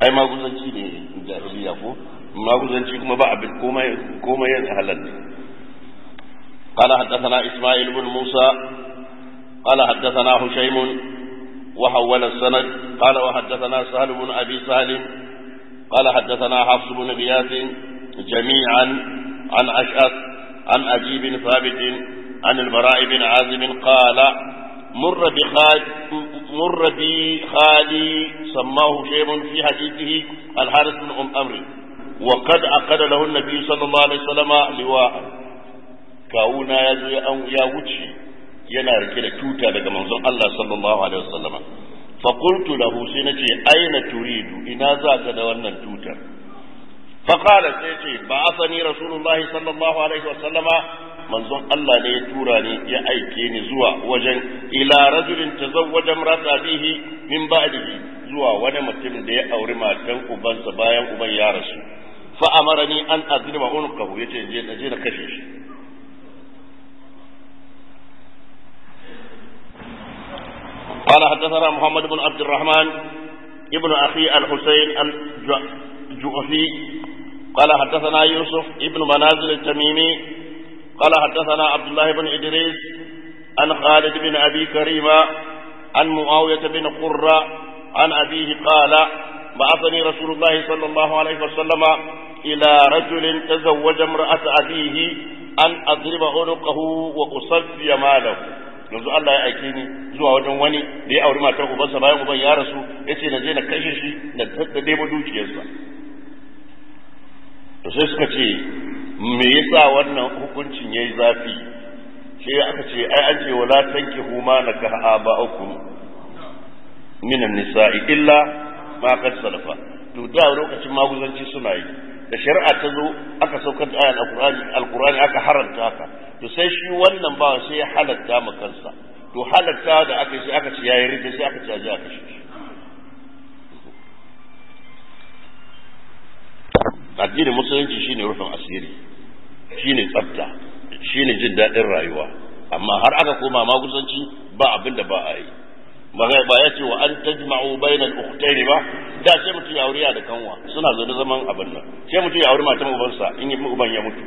ai maguzanci ne jahiliya ko maguzanci kuma ba abin komai komai yin halal ne قال حدثنا إسماعيل بن موسى قال حدثنا هشيم وحول السند قال وحدثنا سهل بن أبي سهل قال حدثنا حفص بن غياث جميعا عن أشأث عن أبي بن ثابت عن البراء بن عازب قال مر بخال مر بخالي سماه شيء في حديثه الحارث بن أم أمر وقد عقد له النبي صلى الله عليه وسلم لواء كاونا يا وجهي yana rike da tuta daga manzon Allah sallallahu alaihi wasallama fa qultu lahu sai nace aina turidu ina za ka da wannan tutar fa qala sai ce ba'athani rasulullahi sallallahu alaihi wasallama manzon Allah ne ya tura ni ya aike ni zuwa wajen ila rajulin tazawwaja imrata bihi min ba'dihi zuwa wani mutum da ya auri matan ubansa bayan uban ya rasu fa amarani an azriba unqahu yace je na je na kashe shi قال حدثنا محمد بن عبد الرحمن ابن أخي الحسين الجؤفي قال حدثنا يوسف ابن منازل التميمي قال حدثنا عبد الله بن إدريس عن خالد بن أبي كريمة عن معاوية بن قرة عن أبيه قال بعثني رسول الله صلى الله عليه وسلم إلى رجل تزوج امرأة أبيه أن أضرب عنقه وأصفي ماله yanzu Allah ya aike ni zuwa wajen wani da ya auri matar ubansa bayan uban ya rasu ya ce na je na kashe shi na debo dukiyarsa to sai suka ce me yasa wannan hukuncin yayi zafi sai aka ce ai an ce wala tankihu ma nakaha aba'ukum minan nisa'i illa ma qad salafa to da lokacin maguzanci suna yi da shari'a ta zo aka saukar da ayan alqur'ani alqur'ani aka haranta haka to sai shi wannan ba sai ya halatta ma kansa to halatta da aka sai aka ce yayi rike sai aka ce ya aka shi addinin musulunci shine rufin asiri shine tsafta shine jin daɗin rayuwa amma har aka koma maguzanci ba abin da ba a yi ba ya ce wa an tajma'u bainal ukhtayn ba da sai mutum ya aure da kanwa suna zo da zaman abin nan sai mutum ya aure matan ubansa in yi uban ya mutu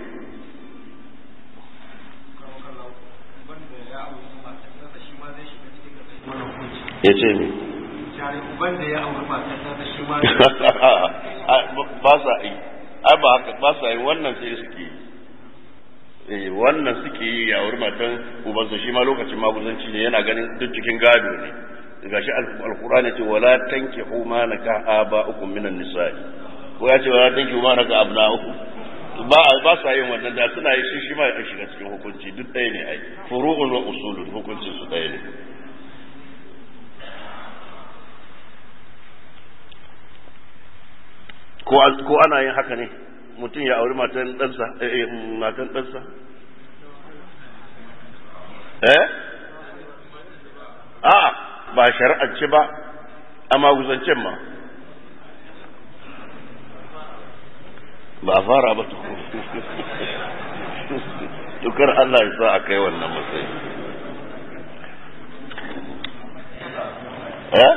ya ce mi uban da ya auri matarsa da shi ma ba sa yi ai ba haka ba sa yi wannan sai suke yi eh wannan suke yi ya auri matan ubansa shi ma lokacin maguzanci ne yana ganin duk cikin gado ne gashi alqur'ani ce wala tankihu ma naka aba'ukum minan nisa'i ko ya ce wala tankihu ma naka abna'ukum ba ba sa yin wannan da suna yi shi shi ma ya shiga cikin hukunci duk ɗaya ne ai furu'un wa usulun hukuncin su ɗaya ne ko ana yin haka ne mutum ya auri matan ɗansa matan ɗansa eh a ba shari'ance ba a maguzancen ma ba a fara ba tukar Allah ya sa a kai wannan matsayi eh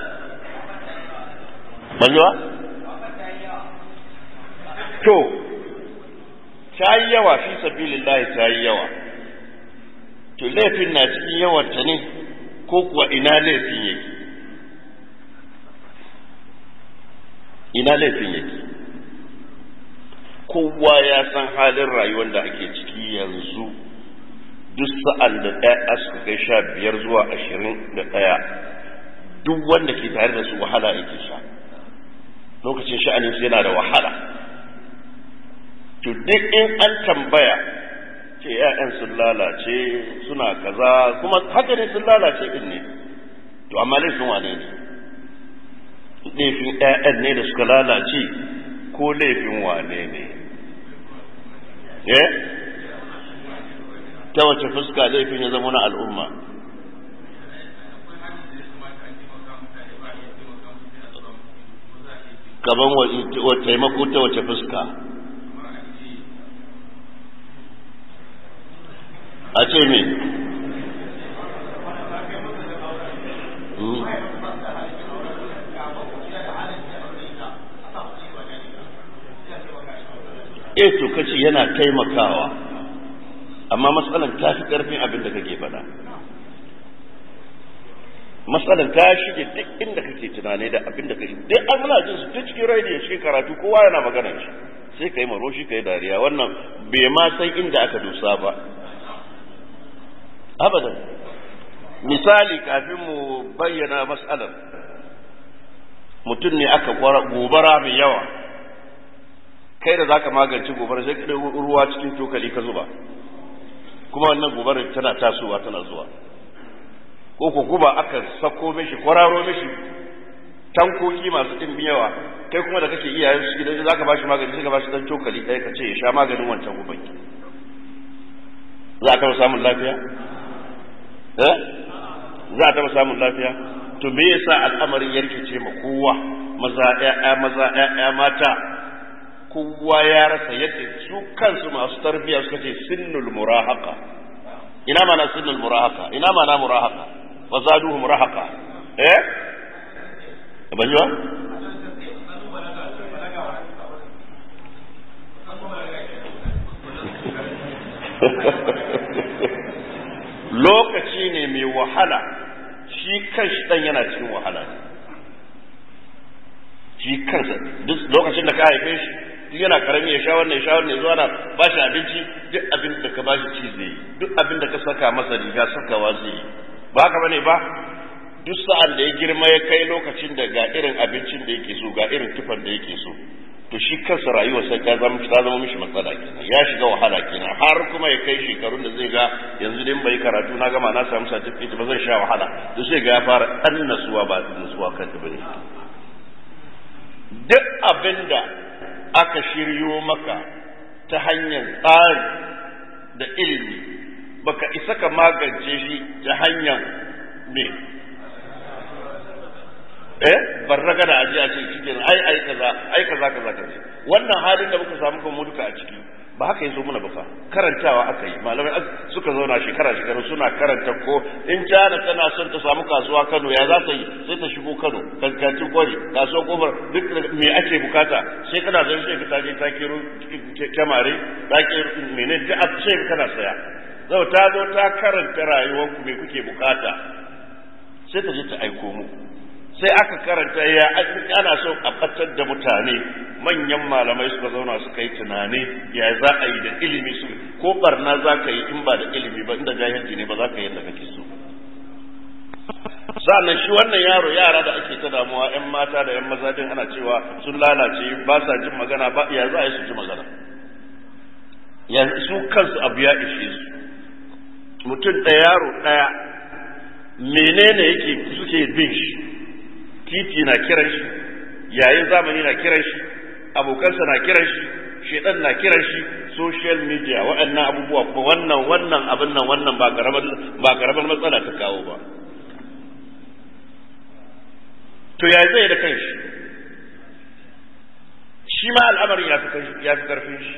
banjuwa to ta yi yawa fi sabilillahi ta yi yawa to laifin na cikin yawanta ne ko kuwa ina laifin yake ina laifin yake kowa ya san halin rayuwar da ake ciki yanzu duk sa'an da ɗaya suka kai sha biyar zuwa ashirin da ɗaya duk wanda ke tare da su wahala yake sha lokacin sha'anin su yana da wahala to duk in an tambaya ce ‘ya'yan sun lalace suna kaza kuma haka ne sun lalace din ne to amma laifin wane ne laifin ‘ya'yan ne da suka lalace ko laifin wane ne eh ta wace fuska laifin ya zama na al'umma gaban wa taimako ta wace fuska a ce me eh to kace yana taimakawa amma matsalan ta fi karfin abin da kake faɗa matsalan ta shige duk inda kake tunani da abin da kake duk an muna jin su duk cikin radio cikin karatu kowa yana magana shi sai kai maroshi kai dariya wannan bai ma san inda aka dosa ba abadan misali kafin mu bayyana matsalar mutum ne aka gobara mai yawa kai da zaka magance gobara sai ka ruwa cikin cokali ka zuba kuma wannan gobarar tana tasowa tana zuwa ko ko guba aka sako mishi kwararo mishi tankoki masu ɗimbin yawa kai kuma da kake iyayen su idan zaka bashi magani sai ka bashi dan cokali ɗaya ka ce ya sha maganin wancan guban za a taɓa samun lafiya eh za a taɓa samun lafiya to me yasa al'amarin ya rikice ma kowa maza ƴaƴa maza ƴaƴa mata kowa ya rasa yadda su kansu masu tarbiyya suka ce sinnul murahaqa ina mana sinnul murahaqa ina mana murahaqa wa zaduhum rahaqa eh ban yi ba lokaci ne mai wahala shi kanshi dan yana cikin wahala shi kansa duk lokacin da ka haife shi duk yana karami ya sha wannan ya sha wannan ya zuwa na ba shi abinci duk abin da ka ba shi ci zai yi duk abin da ka saka masa riga sakawa zai yi ba haka bane ba duk sa'an da ya girma ya kai lokacin da ga irin abincin da yake so ga irin tufan da yake so to shi kansa rayuwar sai ta zama ta zama mishi matsala kenan ya shiga wahala kenan har kuma ya kai shekarun da zai ga yanzu dai bai karatu na gama na samu certificate ba zai sha wahala to sai ga ya fara dan nasuwa ba nasuwa kan ta bane duk abinda aka shiryo maka ta hanyar tsari da ilimi baka isa ka magance shi ta hanyar me eh bar raga da aji a ce cikin ai ai kaza ai kaza kaza kaza wannan halin da muka samu kan mu duka a ciki ba haka yazo muna ba fa karantawa aka yi malamai suka zauna shekara shekaru suna karanta ko in jana tana son ta samu kasuwa Kano ya za ta yi sai ta shigo Kano kankacin kwari kasuwar kofar duk me ake bukata sai kana zan sai ka je ta kiro kyamare ta kiro menene duk sai kana saya zau ta zo ta karanta rayuwarku me kuke bukata sai ta je ta aiko muku sai aka karanta ya ana so a fatar da mutane manyan malamai suka zauna suka yi tunani ya za a yi da ilimi su ko barna za ka yi in ba da ilimi ba inda jahilci ne ba za ka yi yadda kake so sa'annan shi wannan yaro yara da ake ta damuwa yan mata da yan maza din ana cewa sun lalace ba sa jin magana ba ya za a yi su ji magana ya su kansu abu ya ishe su mutum ɗaya yaro ɗaya menene yake suke bin shi titi na kiran shi yayin zamani na kiran shi abokansa na kiran shi shedan na kiran shi social media waɗannan abubuwa kuma wannan wannan abin nan wannan ba karamar ba karamar matsala ta kawo ba to ya zai da kanshi shi ma al'amarin ya fi ya fi karfin shi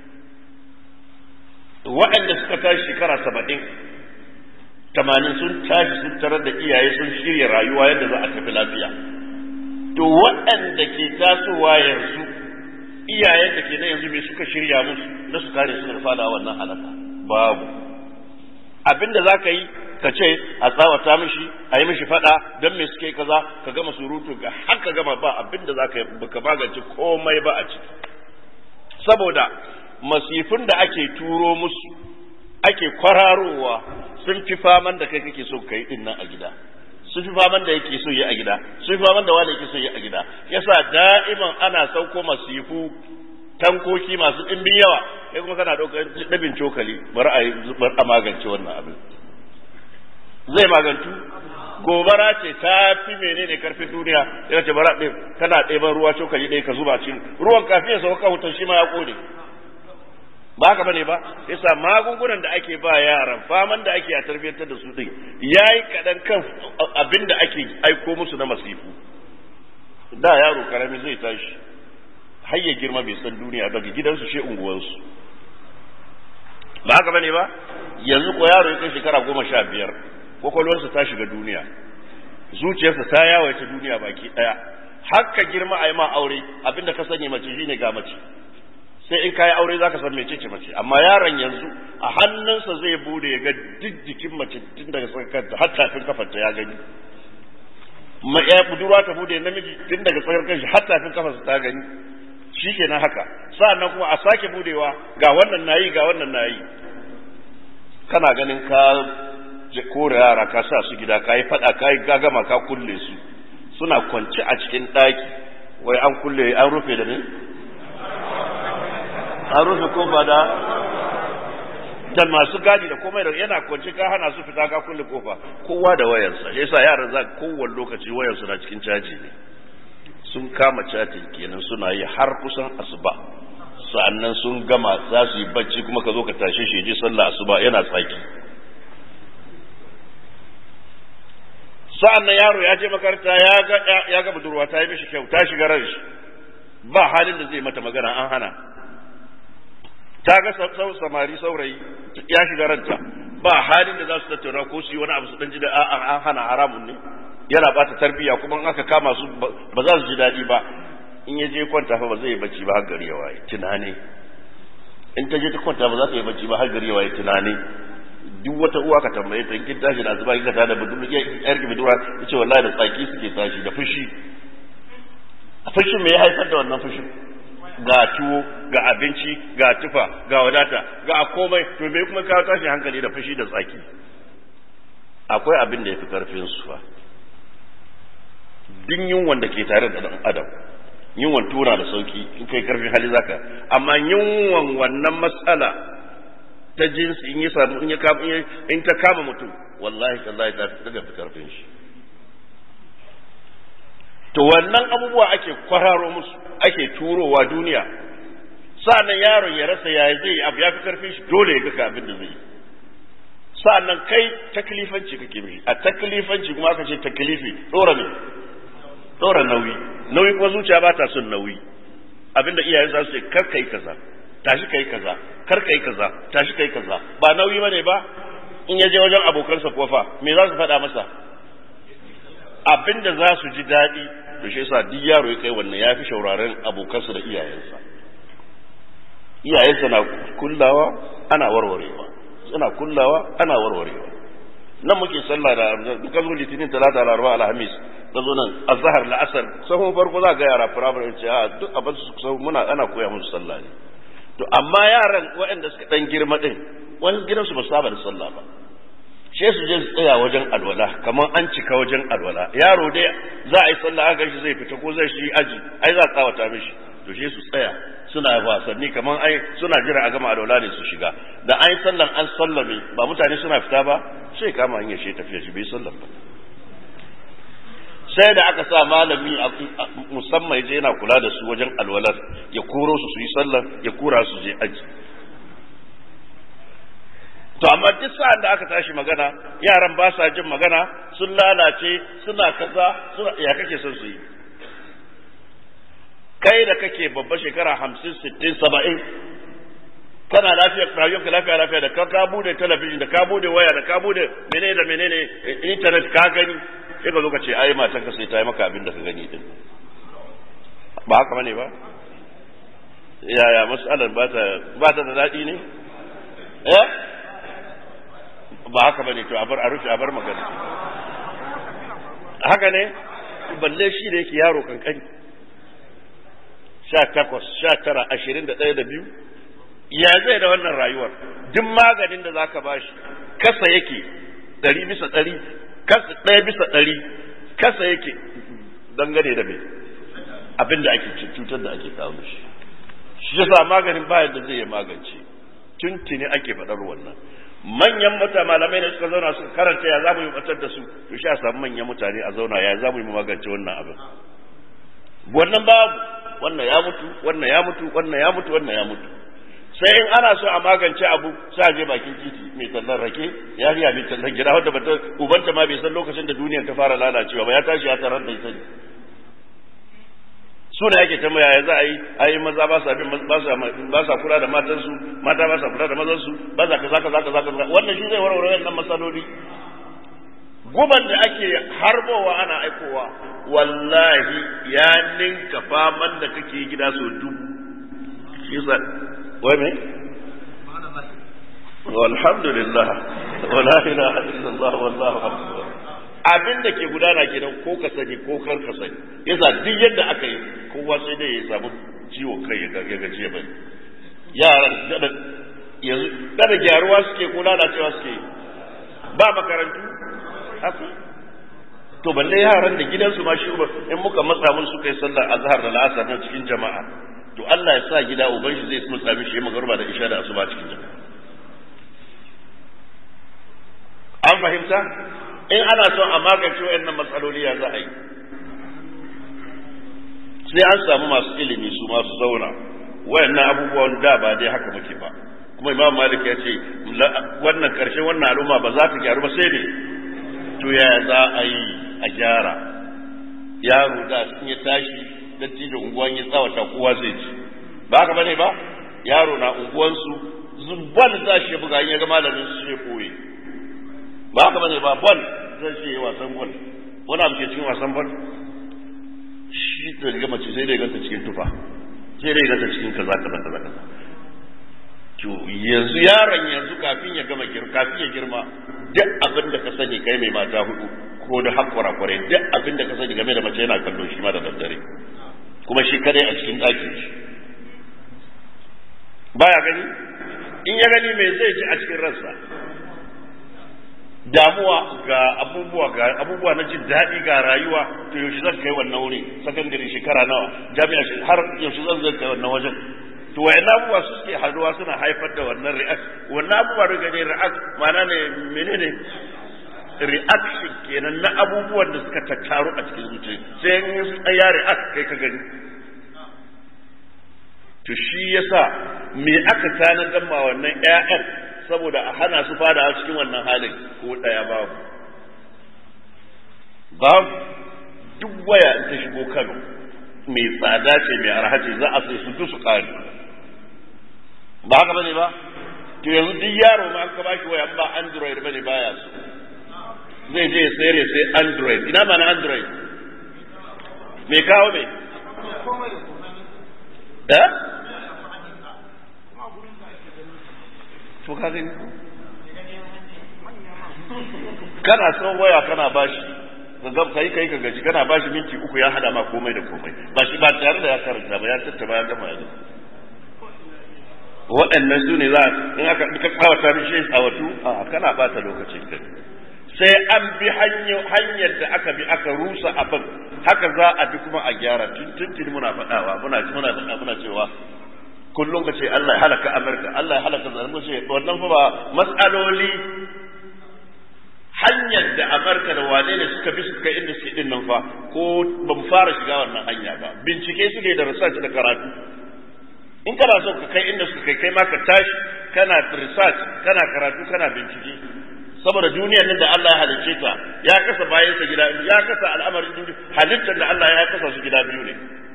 waɗanda suka tashi shekara saba'in tamanin sun tashi sun tarar da iyaye sun shirya rayuwa yadda za a tafi lafiya to waɗanda ke tasowa yanzu iyayen da ke na yanzu mai suka shirya musu na su kare su da fada wannan halaka babu abinda za ka yi ka ce a tsawata mishi a yi mishi fada don me suke kaza ka gama surutu ga har ka gama ba abinda za ka yi baka magance komai ba a ciki saboda masifin da ake turo musu ake kwararowa sun fi faman da kai kake so ka yi din nan a gida sun fi faman da yake so yi a gida sun fi faman da wani yake so yi a gida yasa da'iman ana sauko masifu tankoki masu ɗimbin yawa kai kuma kana ɗaukar ɗabin cokali bari a bar a magance wannan abin zai magantu gobara ce ta fi menene karfin duniya yana ce bara ɗin kana ɗeban ruwa cokali ɗaya ka zuba cikin ruwan kafin ya sauka wutan shi ma ya ƙone ba haka bane ba yasa magungunan da ake ba yaran faman da ake a tarbiyyantar da su din yayi kadan kan abin da ake aiko musu na masifu da yaro karami zai tashi har ya girma bai san duniya daga gidansu she unguwansu ba haka bane ba yanzu ko yaro ya kai shekara goma sha biyar kwakwalwarsa ta shiga duniya zuciyarsa ta yawaita duniya baki daya haka girma a yi ma aure abinda ka sani mace shine ga mace sai in kayi aure zaka san mecece mace amma yaron yanzu a hannunsa zai bude ya ga duk jikin mace tun daga tsakar har tafin kafarta ya gani ma ya budurwa ta bude namiji tun daga tsakar kanshi har tafin kafarsa ta gani shikenan haka sa'annan kuma a sake budewa ga wannan nayi ga wannan nayi kana ganin ka kore yara ka sa su gida ka yi fada ka yi gagama ka kulle su suna kwance a cikin ɗaki wai an kulle an rufe da ne an rufe kofa da da masu gadi da komai da yana kwance ka hana su fita ka kulle kofa kowa da wayarsa shi yasa yaran za kowane lokaci wayarsu na cikin caji ne sun kama catin kenan suna yi har kusan asuba sa'annan sun gama za su yi bacci kuma ka zo ka tashe shi je sallah asuba yana tsaki sa'annan yaro ya je makaranta ya ga ya ga budurwa ta yi mishi kyau ta shiga ran shi ba halin da zai mata magana an hana ta ga samari saurayi ya shiga ranta ba halin da za su tattauna ko su yi wani abu su dan ji da an hana haramun ne yana bata tarbiya kuma in aka kama su ba za su ji daɗi ba in ya je kwanta fa ba zai yi bacci ba har gari ya waye tunani in ta je ta kwanta ba za ta yi bacci ba har gari ya waye tunani duk wata uwa ka tambaye ta kin tashi da zuba kika tada budu yar ki budura yace wallahi da tsaki suke tashi da fushi a fushin me ya haifar da wannan fushin ga tuwo ga abinci ga tufa ga wadata ga komai to me kuma kawo tashi hankali da fushi da tsaki akwai abin da ya fi karfin su fa duk yunwan da ke tare da dan adam yunwan tura da sauki in kai karfin hali zaka amma yunwan wannan matsala ta jinsi in ya samu in ya kama in ta kama mutum wallahi tallahi ta fi daga karfin shi to wannan abubuwa ake kwararo musu ake turowa duniya sa'annan yaron ya rasa yaya zai yi abu ya fi karfin shi dole ya ga abin da zai yi sa'annan kai taklifanci kake mishi a taklifanci kuma aka ce taklifi dora ne dora nauyi nauyi kuma zuciya ba ta son nauyi abinda iyayen za su ce kar kai kaza tashi kai kaza kar kai kaza tashi kai kaza ba nauyi bane ba in ya je wajen abokansa kofa me za su faɗa masa abinda za su ji daɗi to shi yasa duk yaro ya kai wannan ya fi shauraren abokansa da iyayensa iyayensa na kullawa ana warwarewa suna kullawa ana warwarewa nan muke sallah da duka zo litinin talata laraba alhamis da zo nan azhar la'asar sahun farko za ga yara firamare ce a duk abin su muna ana koya musu sallah ne to amma yaran waɗanda suka dan girma din wani gidansu ba saba da sallah ba sai su je su tsaya wajen alwala kamar an cika wajen alwala yaro dai za a yi sallah aka shi zai fita ko zai shi aji ai za a tsawata mishi to sai su tsaya suna wasanni kamar ai suna jira a gama alwala ne su shiga da an yi sallan an sallame ba mutane suna fita ba sai kama hanyar shi tafiya shi bai sallan ba sai da aka sa malami musamman je yana kula da su wajen alwalar ya koro su su yi sallan ya kura su je aji to amma duk sa'an da aka tashi magana yaran ba sa jin magana sun lalace suna kaza suna ya kake son su yi kai da kake babba shekara hamsin sittin saba'in kana lafiya rayuwarka lafiya lafiya da ka ka bude talabijin da ka bude waya da ka bude menene da menene internet ka gani sai ka zo ka ce ai matan ka sai ta yi maka abin da ka gani din ba haka bane ba yaya mas'alar ba ta ba ta da daɗi ne eh ba haka bane to a bar a rufe a bar magana haka ne balle shi da yake yaro kankani sha takwas sha tara ashirin da ɗaya da biyu ya zai da wannan rayuwar duk maganin da zaka bashi kasa yake ɗari bisa ɗari kasa ɗaya bisa ɗari kasa yake dangane da mai abin da ake cutar da ake kawo shi shi yasa maganin bayan da zai yi magance tuntuni ake faɗar wannan manyan mata malamai da suka zauna suka karanta ya zamu yi batar da su to sha samu manyan mutane a zauna ya zamu yi magance wannan abin wannan babu wannan ya mutu wannan ya mutu wannan ya mutu wannan ya mutu sai in ana so a magance abu sai a je bakin titi mai tallan rake ya riya mai tallan gida wanda bata ubanta ma bai san lokacin da duniyar ta fara lalacewa ba ya tashi ya tarar da ita ne suna yake ta yaya za a yi ayi maza ba sa bin ba sa ba sa kula da matansu mata ba sa kula da mazansu ba za kaza kaza kaza kaza wannan shi zai warware wannan masaloli guban da ake harbowa ana aikowa wallahi ya ninka faman da kake gida so dubu shi yasa wai me walhamdulillah wala ilaha illallah wallahu akbar abin da ke gudana kenan ko ka sani ko kar ka sani yasa duk yadda aka yi kowa sai dai ya samu ciwo kai ya gaji ya bari yaran da yanzu da gyaruwa suke ko lalacewa suke ba makarantu haka to balle yaran da gidansu ma shi in muka matsa mun suka yi sallar azhar da la'asar nan cikin jama'a to Allah ya sa gida uban shi zai matsa mishi magarba da isha da asuba cikin jama'a an fahimta in ana son a magance wayannan matsaloli ya za a yi sai an samu masu ilimi su masu zauna wayannan abubuwan da ba dai haka muke ba kuma imam malik ya ce wannan karshen wannan al'umma ba za ta gyaru ba sai ne to ya za a yi a gyara yaro da sun ya tashi dattijo unguwan ya tsawata kowa zai ci ba haka bane ba yaro na unguwansu zubbal za shi buga in ya ga malamin su ya koyi ba haka bane ba bol zai ce yi wasan bol wani abu ke cikin wasan bol shi da riga mace sai dai ganta cikin tufa sai dai ganta cikin kaza kaza kaza kaza to yanzu yaron yanzu kafin ya gama girma kafin ya girma duk abin da ka sani kai mai mata hudu ko da hakkura kwarai duk abin da ka sani game da mace yana kallo shi ma da daddare kuma shi kadai a cikin ɗakin shi baya gani in ya gani me zai ji a cikin ransa damuwa ga abubuwa ga abubuwa na jin daɗi ga rayuwa to yaushe zan kai wannan wuri sakandare shekara nawa jami'a har yaushe zan zan kai wannan wajen to wayan abubuwa su suke haduwa suna haifar da wannan react wannan abubuwa da gane react mana ne menene reaction kenan na abubuwan da suka tattaru a cikin zuciya sai in ya react kai ka gani to shi yasa me aka tanadar ma wannan ƴaƴan saboda a hana su fada cikin wannan halin ko ɗaya babu babu duk waya in ta shigo Kano mai tsada ce mai arha ce za a sai su duk su kare ba haka bane ba to yanzu duk yaro ma an ka bashi waya ba android bane baya so zai je ya sayar ya sai android ina ma na android me kawo me eh to ka gani kana son waya kana bashi ga kai kai ka gaji kana bashi minti uku ya hada ma komai da komai ba shi ba tare da ya karanta ba ya tattaba ya gama ya waɗannan su ne za in aka ka tsawata mishi a watu a kana bata lokacin ka sai an bi hanyar da aka bi aka rusa abin haka za a bi kuma a gyara tuntun muna faɗawa muna muna faɗa muna cewa kullum ka ce Allah ya halaka Amurka Allah ya halaka zalunci ce wannan fa ba mas'aloli hanyar da Amurka da wane ne suka bi suka inda suke din nan fa ko ba mu fara shiga wannan hanya ba bincike suke da research da karatu in kana so ka kai inda suka kai kai ma ka tashi kana research kana karatu kana bincike saboda duniyar nan da Allah ya halicce ta ya kasa bayansa gida ya kasa al'amarin duniya halittar da Allah ya kasa su gida biyu ne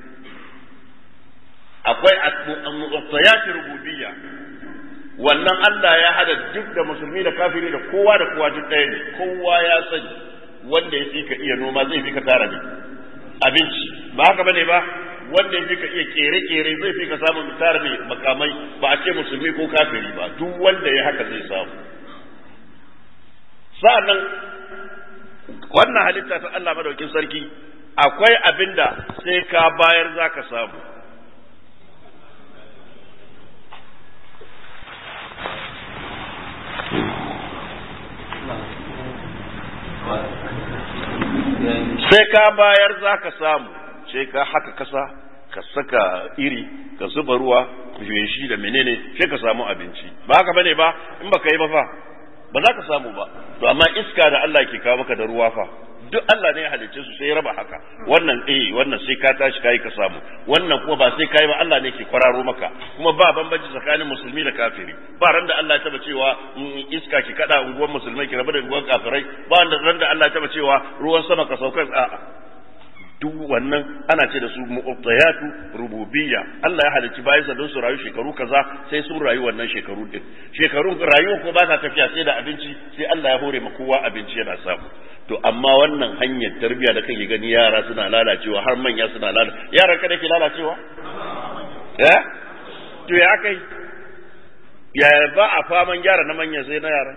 akwai mu'attayat rububiyya wannan Allah ya hada duk da musulmi da kafiri da kowa da kowa duk ɗaya ne kowa ya sani wanda ya fi ka iya noma zai fi ka tara ne abinci ba haka bane ba wanda ya fi ka iya kere-kere zai fi ka samun tara ne makamai ba a ce musulmi ko kafiri ba duk wanda ya haka zai samu sa'annan wannan halitta ta Allah madaukin sarki akwai abinda sai ka bayar za ka samu sai ka bayar za ka samu sai ka haka kasa ka saka iri ka zuba ruwa shi da menene sai ka samu abinci ba haka bane ba in baka yi ba fa ba za ka samu ba to amma iska da Allah ke kawo maka da ruwa fa duk Allah ne ya halicce su sai ya raba haka wannan eh wannan sai ka tashi kai ka samu wannan kuma ba sai kai ba Allah ne ke kwararo maka kuma ba bambanci tsakanin musulmi da kafiri ba ran da Allah ya taba cewa iska ki kada unguwar musulmai ki rabu da unguwar kafirai ba ran da Allah ya taba cewa ruwan sama ka saukar a'a duk wannan ana ce da su mu'tayatu rububiyya Allah ya halicci bayan sa don su rayu shekaru kaza sai sun rayu wannan shekaru din shekarun rayuwa ko ba ta tafiya sai da abinci sai Allah ya hore ma kowa abinci yana samu to amma wannan hanyar tarbiyya da kake gani yara suna lalacewa har manya suna lalacewa yaran ka ke lalacewa eh to ya kai ya ba a faman gyara na manyan sai na yara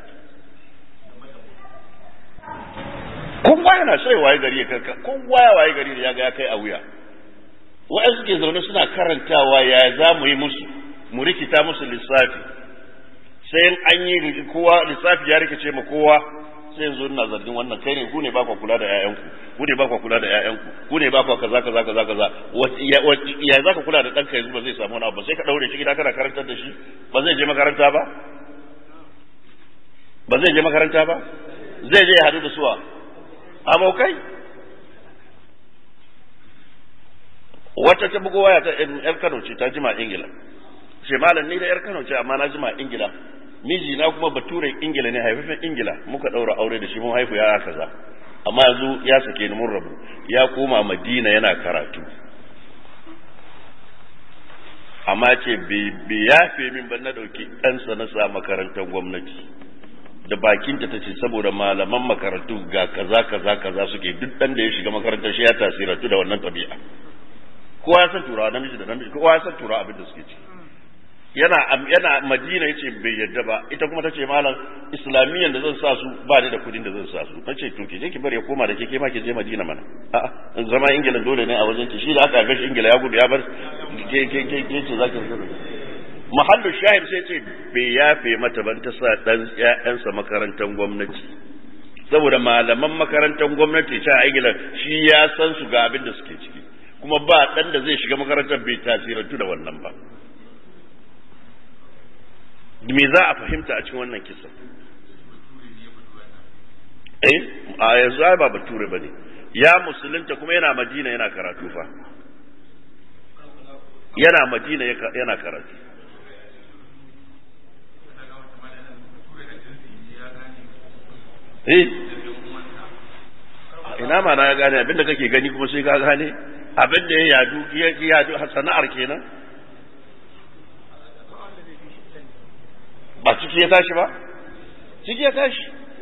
kowa yana sai waye gari ya kanka kowa ya waye gari ya ga ya kai a wuya wa'an suke zaune suna karantawa ya za mu yi musu mu rikita musu lissafi sai an yi kowa lissafi ya rikice ma kowa sai yanzu ina zargin wannan kai ne ku ne ba ku kula da ƴaƴanku ku ne ba ku kula da ƴaƴanku ku ne ba ku kaza kaza kaza kaza ya za ka kula da ɗanka yanzu ba zai samu wani abu sai ka ɗaure shi gida kana karantar da shi ba zai je makaranta ba ba zai je makaranta ba zai je ya hadu da suwa abokai wata ta bugo waya ta yar Kano ce ta jima Ingila ce malam ni da yar Kano ce amma na jima Ingila miji na kuma baturen Ingila ne haifafen Ingila muka daura aure da shi mun haifu ya kaza amma yanzu ya sake ni mun rabu ya koma Madina yana karatu amma ce bai yafe min ba na dauki ɗansa na sa makarantar gwamnati da bakinta ta ce saboda malaman makarantu ga kaza kaza kaza suke duk dan da ya shiga makarantar shi ya tasiratu da wannan tabi'a kowa ya san turawa namiji da namiji kowa ya san turawa abin da suke ci yana yana madina yace bai yadda ba ita kuma tace malam islamiyyan da zan sa su ba ni da kudin da zan sa su nace to ki je ki bari ya koma da ke ke ma ki je madina mana a'a zama ingila dole ne a wajen ki shi da aka gashi ingila ya gudu ya bar ke ke ke ke ce zaki mahallu shahid sai ce bai yafe mata ban ta sa dan ƴaƴansa makarantar gwamnati saboda malaman makarantar gwamnati ta ingila shi ya san su ga abin da suke ciki kuma ba dan da zai shiga makarantar bai tasirantu da wannan ba me za a fahimta a cikin wannan kisan eh a yanzu ai ba bature bane ya musulunta kuma yana madina yana karatu fa yana madina yana karatu eh ina ma na ya gane abinda kake gani kuma sai ka gane abinda ya yadu ya yadu sana'ar kenan ba ciki ya tashi ba ciki ya tashi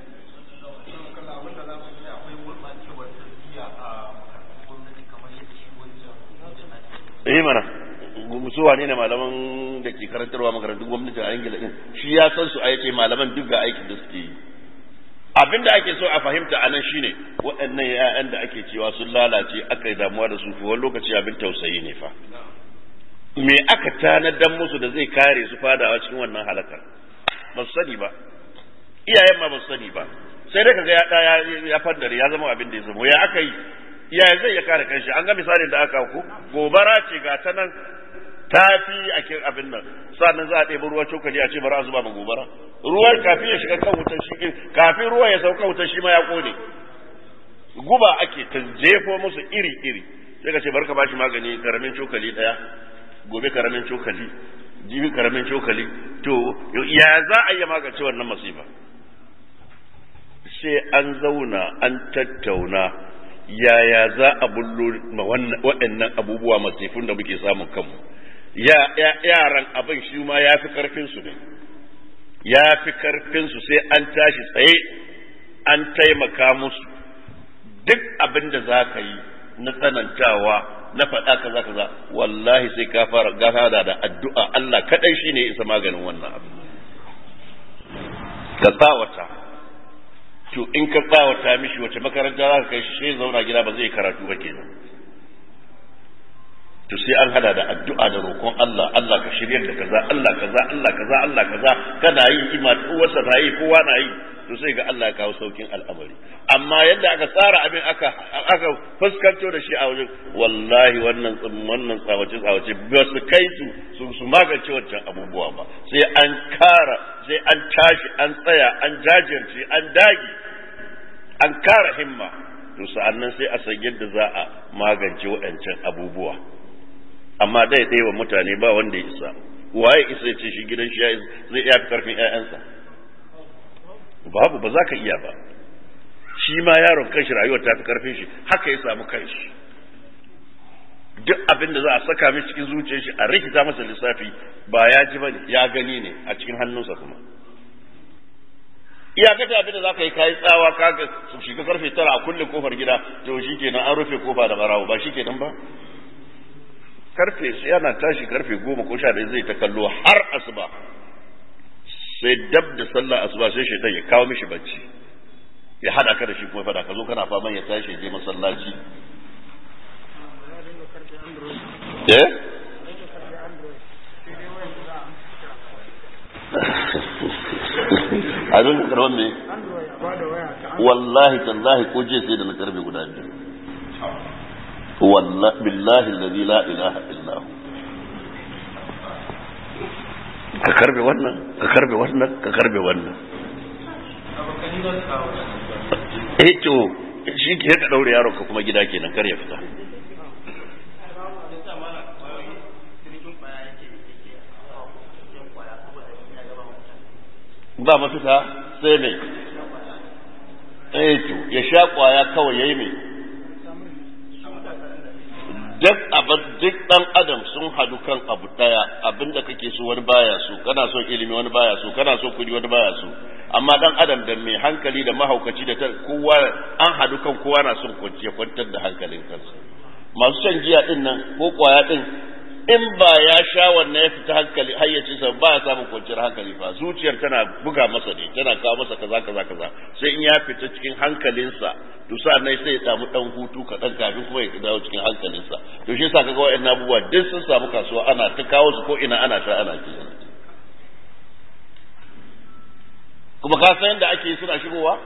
eh mana su wane ne malaman da ke karantarwa makarantun gwamnati a ingila din shi ya san su a yace malaman duk ga aikin da suke yi abin da ake so a fahimta a nan shine waɗannan ‘ya'yan da ake cewa sun lalace aka yi damuwa da su wani lokaci abin tausayi ne fa me aka tanadan musu da zai kare su fadawa cikin wannan halakar ba su sani ba iyayen ma ba su sani ba sai dai kaga ya ɗaya ya faddare ya zama abin da ya zama ya aka yi iyayen zai ya kare kanshi an ga misalin da aka ku gobara ce ga ta nan ta fi a kin abin nan sannan za a ɗebi ruwan cokali a ce bari a zuba ma gobara ruwan kafin ya shiga kan wutar shi kafin ruwa ya sauka wutar shi ma ya kone guba ake ta jefo musu iri iri sai ka ce bari ka bashi magani karamin cokali ɗaya gobe karamin cokali jibi karamin cokali to ya za a iya magance wannan masifa sai an zauna an tattauna yaya za a bullo waɗannan abubuwa masifun da muke samun kanmu yaran abin shi ma ya fi karfinsu ne ya fi karfinsu sai an tashi tsaye an taimaka musu duk abin da za ka yi na tsanantawa na faɗa kaza kaza wallahi sai ka fara gafara da addu'a Allah kaɗai shi ne isa maganin wannan abu ka tsawata to in ka tsawata mishi wace makaranta za ka kai shi sai zauna gida ba zai karatu ba kenan to sai an hada da addu'a da roƙon Allah Allah ka shiryar da kaza Allah kaza Allah kaza Allah kaza kana yi ima uwarsa na yi kowa na yi to sai ga Allah ya kawo saukin al'amari amma yadda aka tsara abin aka aka fuskanto da shi a wajen wallahi wannan wannan tsawace tsawace ba su kai su su magance wancan abubuwa ba sai an kara sai an tashi an tsaya an jajirce an dage an kara himma to sa'annan sai a san yadda za a magance waɗancan abubuwa amma dai ɗaya wa mutane ba wanda ya isa waye isa ya ce shi gidan shi zai iya fi karfin ƴaƴansa babu ba za ka iya ba shi ma yaron kanshi rayuwar ta fi karfin shi haka ya samu kanshi duk abin da za a saka mai cikin zuciyar shi a rikita masa lissafi ba ya ji bane ya gani ne a cikin hannunsa kuma iyakata abin da za ka yi kayi tsawa ka su shiga karfe tara a kulle kofar gida to shi kenan an rufe kofa da barawo ba shi kenan ba karfe yana tashi karfe goma ko sha ɗaya zai ta kallo har asuba sai dab da sallah asuba sai shaitan ya kawo mishi bacci ya hada ka da shi kuma fada ka zo kana faman ya tashi ya je masallaci eh abin da karban me wallahi tallahi ko je sai da na karbe guda biyu wallahi billahi allazi la ilaha illa hu ka karbe wannan ka karbe wannan ka karbe wannan eh to shi ke ka daure yaron ka kuma gida kenan kar ya fita ba mafita sai ne eh to ya sha kwaya kawai yayi me duk abin duk dan adam sun hadu kan abu daya abinda kake so wani baya so kana so ilimi wani baya so kana so kudi wani baya so amma dan adam da mai hankali da mahaukaci da kowa an hadu kan kowa na son kwanciya kwantar da hankalin kansa masu shan giya din nan ko kwaya din in ba ya sha wannan ya fita hankali hayyacinsa ba ya samun kwanciyar hankali ba zuciyar tana buga masa ne tana kawo masa kaza kaza kaza sai in ya fita cikin hankalinsa to sa'annan sai ya samu dan hutu kaɗan kafin kuma ya dawo cikin hankalinsa to shi yasa kaga wa'annan abubuwa duk sun samu kasuwa ana ta kawo su ko ina ana sha ana ci kuma ka san yadda ake suna shigowa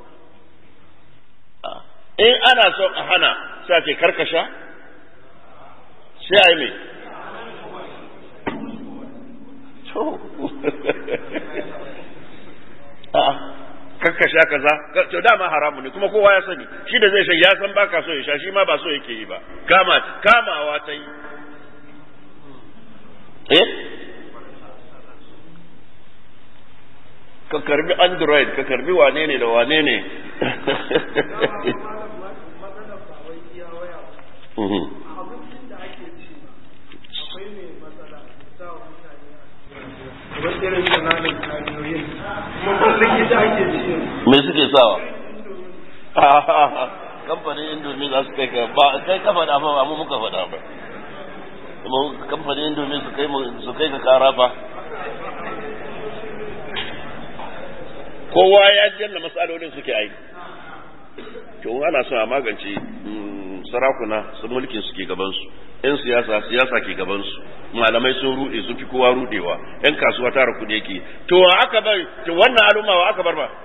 in ana son a hana sai ce karkasha sai a yi mai kakka sha kaza to dama haramu ne kuma kowa ya sani shi da zai sha ya san baka so ya sha shi ma ba so yake yi ba kama kamawa ta yi eh ka karbi android ka karbi wane ne da wane ne me suke sawa kamfanin indomi za su kai ka ba kai ka faɗa ba amma muka faɗa ba kuma kamfanin indomi su kai su kai ka kara ba kowa ya janna matsalolin suke aiki to ana son a magance sarakuna su mulkin suke gabansu yan siyasa siyasa ke gabansu malamai sun rude sun fi kowa rudewa yan kasuwa tara kudi yake to wa aka bar to wannan al'umma wa aka bar ba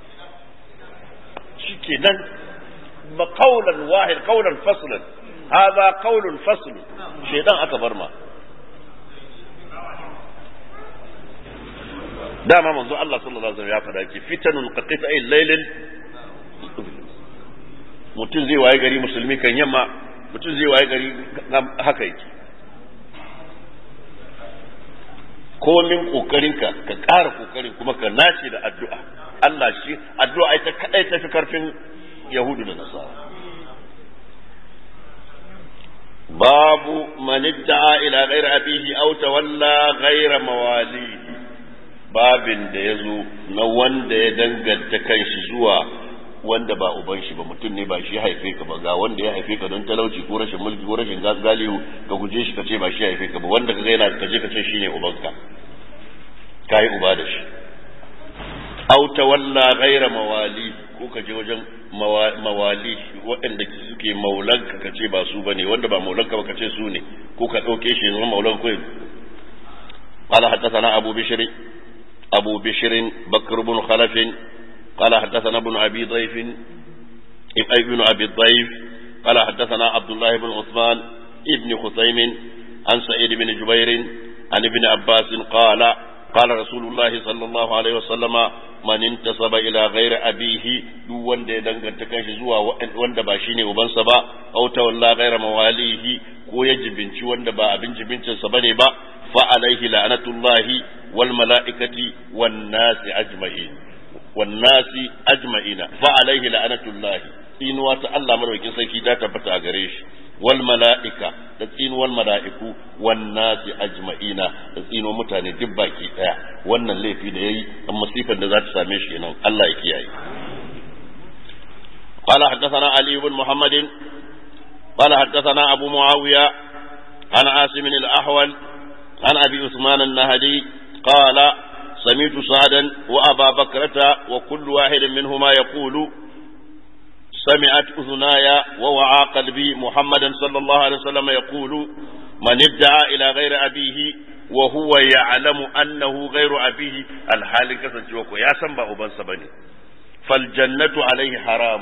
shikenan ba qaulan wahid qaulan faslan hadha qaulun fasl shedan aka bar ma dama manzo Allah sallallahu alaihi wasallam ya faɗa ki fitanun qatita'il laylin mutum zai waye gari musulmi kan yamma mutum zai waye gari haka yake komin kokarinka ka ƙara kokarin kuma ka nace da addu'a Allah shi addu'a ita kadai tafi karfin yahudu da nasara babu man idda'a ila ghairi abihi aw tawalla ghaira mawalihi babin da yazo na wanda ya danganta kanshi zuwa wanda ba uban shi ba mutum ne ba shi haife ka ba ga wanda ya haife ka don talauci ko rashin mulki ko rashin galihu ka guje shi ka ce ba shi haife ka ba wanda ka ga yana ka je ka ce shine ubanka kai uba da shi aw tawalla ghaira mawali ko ka je wajen mawali waɗanda suke maulanka ka ce ba su bane wanda ba maulanka ba ka ce su ne ko ka ɗauke shi zama maulan ko قال حدثنا أبو بشر أبو بشر بكر بن خلف قال حدثنا ابن أبي ضيف ابن أبي الضيف قال حدثنا عبد الله بن عثمان ابن خثيم عن سعيد بن جبير عن ابن عباس قال قال رسول الله صلى الله عليه وسلم من انتسب إلى غير أبيه دو وند دنگanta kanshi zuwa wanda ba shine ubansa ba aw tawalla ghaira mawalihi ko ya jibinci wanda ba abin jibincin sa bane ba fa alaihi la'natullahi wal mala'ikati wan nasi ajma'in والناس أجمعين فعليه لعنة الله tsinuwa ta Allah madaukakin sarki ta tabbata a gare shi wal mala'ika da tsinuwar mala'iku wan nasi ajma'ina da tsinuwar mutane duk baki daya wannan laifi da yayi an masifan da za ta same shi nan Allah ya kiyaye قال حدثنا علي بن محمد قال حدثنا أبو معاوية عن عاصم الأحول عن أبي عثمان النهدي قال سمعت سعدا وأبا بكرة وكل واحد منهما يقول سمعت أذناي ووعى قلبي محمدا صلى الله عليه وسلم يقول من ادعى إلى غير أبيه وهو يعلم أنه غير أبيه الحال كسن جوكو يا سنبا أبن سبني فالجنة عليه حرام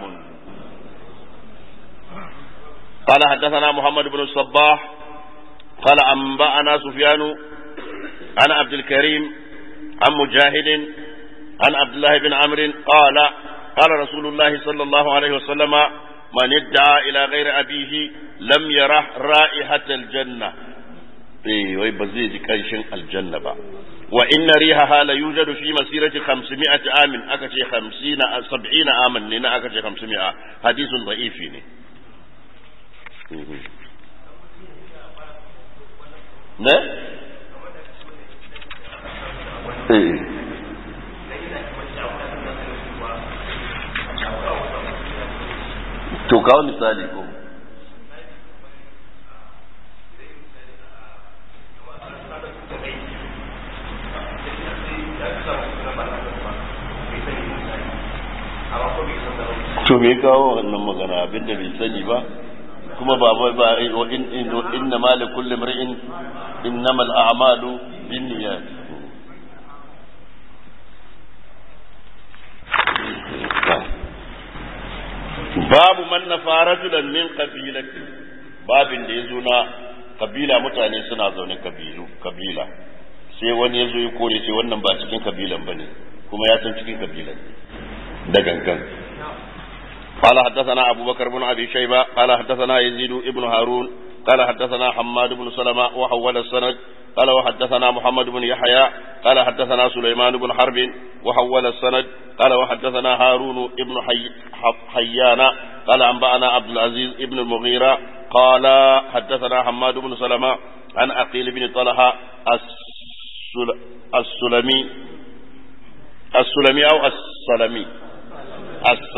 قال حدثنا محمد بن الصباح قال أنبأنا سفيان عن عبد الكريم عن مجاهد عن عبد الله بن عمرو قال قال رسول الله صلى الله عليه وسلم من ادعى إلى غير أبيه لم يره رائحة الجنة إيه ويبزيد كنشن الجنة با وإن ريحها لا يوجد في مسيرة خمسمائة عام أكتش خمسين سبعين عاما لنا أكتش خمسمائة حديث ضعيف ne? eh to kawo misali ko to me kawo wannan magana abinda bai sani ba kuma ba ba ba inna ma li kulli mar'in innama al-a'malu binniyat babu man nafa rajulan min qabilati babin da yazo na kabila mutane suna zaune kabilu kabila sai wani yazo ya kore sai wannan ba cikin kabilan bane kuma ya san cikin kabilan da gangan قال حدثنا أبو بكر بن أبي شيبة قال حدثنا يزيد بن هارون قال حدثنا حماد بن سلمة وحول السند قال وحدثنا محمد بن يحيى قال حدثنا سليمان بن حرب وحول السند قال وحدثنا هارون بن حي حيان قال أنبأنا عبد العزيز بن المغيرة قال حدثنا حماد بن سلمة عن أقيل بن طلحة السل... السلمي السلمي أو السلمي الس...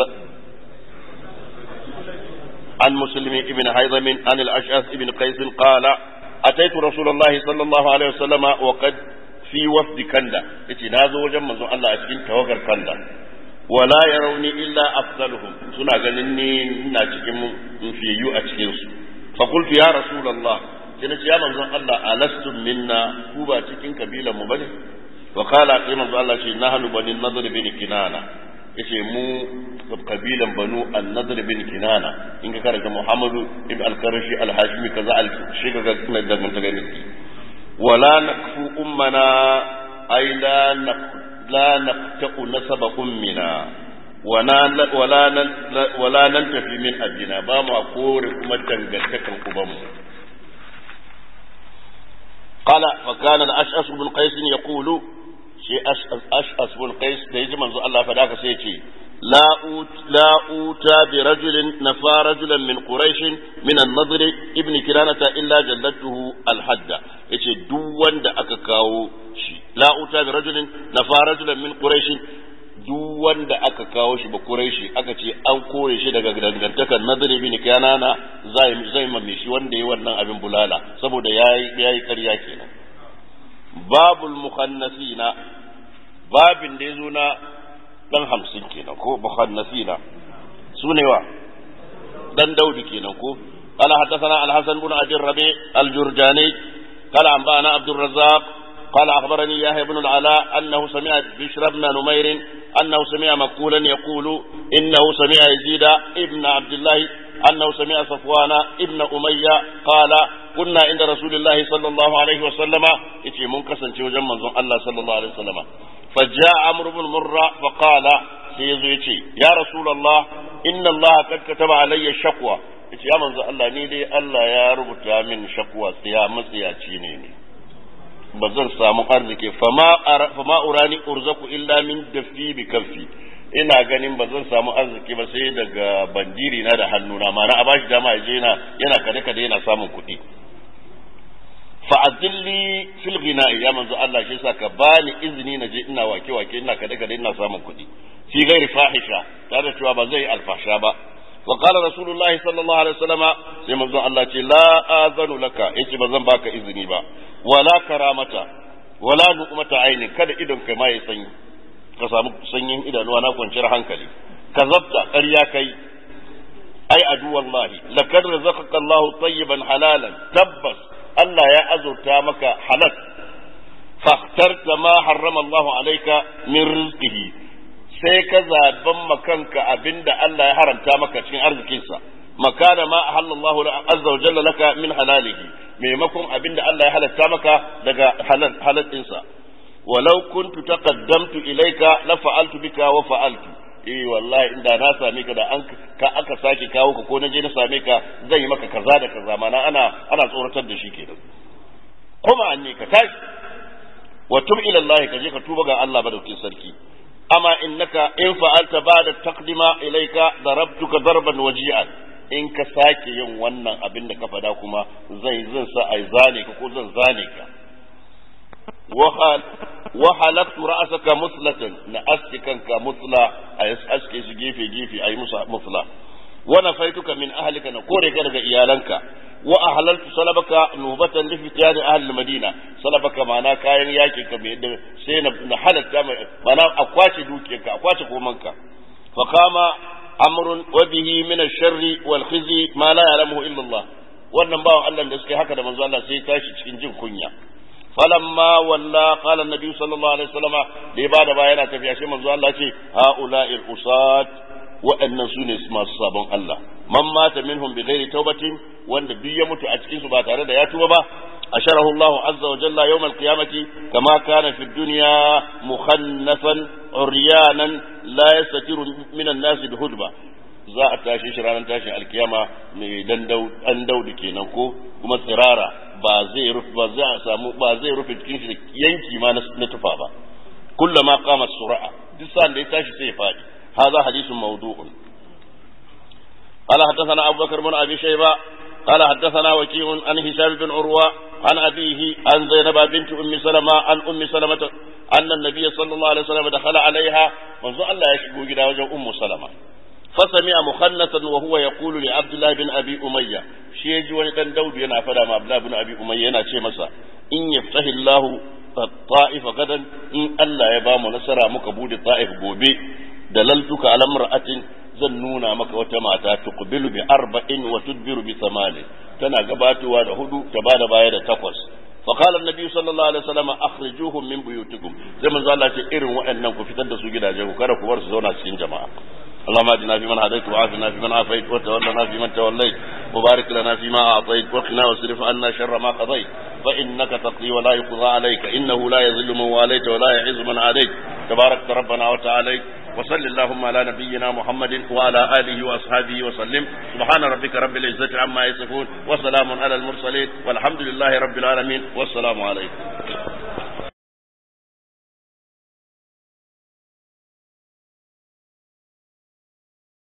عن مسلم بن حيضم عن الأشعث بن قيس قال أتيت رسول الله صلى الله عليه وسلم وقد في وفد كندا يتي نازو وجم منزو الله أشكين توقر كندا ولا يروني إلا أفضلهم سنة غنني ناجكم في يو أشكين فقلت يا رسول الله كنت يا منزو الله ألستم منا كوبا تكين كبيلة مبني وقال أقيم منزو الله شيء نحن بني النضر بن كنانة yace mu kabilan banu an-nadr bin kinana in ka karanta muhammadu ibn al-qarashi al-hashimi kaza al-shi ga kuma da mun gani wala nakfu ummana ay la la naqta'u nasaba ummina wala wala nan tafi min abina ba mu kore kuma dangantakan ubanmu قال فكان الأشعث بن قيس يقول sai ash'as bin qais da yaji manzo Allah fa daka sai ce la ut la uta bi rajulin nafa rajulan min quraish min an-nadr ibn kiranata illa jallatuhu al-hadda yace duk wanda aka kawo shi la uta bi rajulin nafa rajulan min quraish duk wanda aka kawo shi ba quraishi aka ce an kore shi daga dangantakar nadr ibn kinana zai zai mamme shi wanda yayi wannan abin bulala saboda yayi yayi ƙarya kenan babul mukhannasina babin da ya zo na dan hamsin kenan ko mukhannasina su ne wa dan daudi kenan ko قال حدثنا الحسن بن ابي الربيع الجرجاني قال انبانا عبد الرزاق قال اخبرني يحيى بن العلاء انه سمع بشر بن نمير انه سمع مقولا يقول انه سمع يزيد ابن عبد الله انه سمع صفوان ابن اميه قال كنا عند رسول الله صلى الله عليه وسلم يتي منكسن وجن منزون الله صلى الله عليه وسلم فجاء عمرو بن مرة فقال سيزو يتي يا رسول الله إن الله قد كتب علي الشقوى yace ya manzo Allah ni dai Allah ya rubuta min shakwa ya matsiyaci ne ne ba zan samu arziki fama urani urzaku illa min dafi bi kaffi ina ganin ba zan samu arziki ba sai daga bandiri na da hannuna ma'ana a bashi dama ya je yana yana kade kade yana samun kuɗi fa'adilli fil ghina'i ya manzo Allah shi yasa ka bani izini na je ina wake wake ina kade kade ina samun kuɗi fi ghairi fahisha tare da cewa ba zai alfasha ba wa qala rasulullahi sallallahu alaihi wasallama sai manzon Allah ce la azanu laka yace ba zan baka izini ba wala karamata wala nuqmata aini kada idon kai ma ya sanyi ka samu sanyin idanuwa na kwanciyar hankali ka zabta ƙarya kai ai adu wallahi lakad razaqaka Allah tayyiban halalan tabbas Allah ya azurta maka halal fahtarta ma harrama Allah alayka min rizqihi sai ka zaban makanka abinda Allah ya haramta maka cikin arzikinsa makana ma ahalla Allah azza wa jalla laka min halalihi maimakon abinda Allah ya halatta maka daga halal halalinsa walau kuntu taqaddamtu ilayka la fa'altu bika wa fa'altu eh wallahi inda na same ka da an ka aka sake kawo ka ko na je na same ka zan yi maka kaza da kaza mana ana ana tsoratar da shi kenan kuma anni ka tashi wa tub ila Allah ka je ka tuba ga Allah madaukin sarki amma innaka in fa'alta ba'da taqdima ilayka darabtuka darban waji'an in ka sake yin wannan abin da ka fada kuma zai zan sa ai zane ka ko zan zane ka wa halaktu ra'asaka muslatan na astikanka musla a aske shi gefe gefe ayi musa musla wa nafaituka min ahlika na kore ka daga iyalanka wa ahlaltu salabaka nubatan li fityan ahli madina salabaka mana kayan yaki ka mai sai na halatta mana a kwace dukiyarka a kwace komanka fa kama amrun wa bihi min ash-sharri wal khizi ma la ya'lamuhu illa Allah wannan bawan Allah da suke haka da manzo Allah sai tashi cikin jin kunya falamma walla qala annabi sallallahu alaihi wasallam da ya bada bayana tafiya shi manzo Allah ce haula'il usat waɗannan su ne masu sabon Allah man mata minhum bi ghairi taubatin wanda duk ya mutu a cikin su ba tare da ya tuba ba asharahu Allah azza wa jalla yawm al-qiyamati kama kana fi dunya mukhannasan uryanan la yastatiru min an-nas bi hudba za a tashi shi ranar tashin alkiyama mai dandau dan daudu kenan ko kuma tsirara ba zai rufe ba za a samu ba zai rufe cikin shi da yanki ma na tufa ba kullama qama sur'a duk sa'an da ya tashi sai ya fadi هذا حديث موضوع قال حدثنا أبو بكر بن أبي شيبة قال حدثنا وكيع عن هشام بن عروة عن أبيه عن زينب بنت أم سلمة عن أم سلمة أن النبي صلى الله عليه وسلم دخل عليها منذ الله يشكو جدا وجه أم سلمة فسمع مخنثا وهو يقول لعبد الله بن أبي أمية شيء وني دان داود yana fada ma Abdullah bin Abi Umayya yana ce masa in yaftahi Allah ta'if gadan in Allah ya ba mu nasara muka bude ta'if gobe dalaltuka ala mar'atin zan nuna maka wata mata tuqbilu bi arba'in wa tudbiru bi thamanin tana gabatowa da hudu ta bada baya da takwas fa qala an-nabi sallallahu alaihi wasallam akhrijuhum min buyutikum sai manzo Allah ce irin waɗannan ku fitar da su gidaje ku kada ku bar su zauna cikin jama'a اللهم اجعلنا فيمن هديت وعافنا فيمن عافيت وتولنا فيمن توليت وبارك لنا فيما اعطيت وقنا واصرف عنا شر ما قضيت فانك تقضي ولا يقضى عليك انه لا يذل من واليت ولا يعز من عاديت تبارك ربنا وتعالى وصل اللهم على نبينا محمد وعلى اله واصحابه وسلم سبحان ربك رب العزه عما يصفون وسلام على المرسلين والحمد لله رب العالمين والسلام عليكم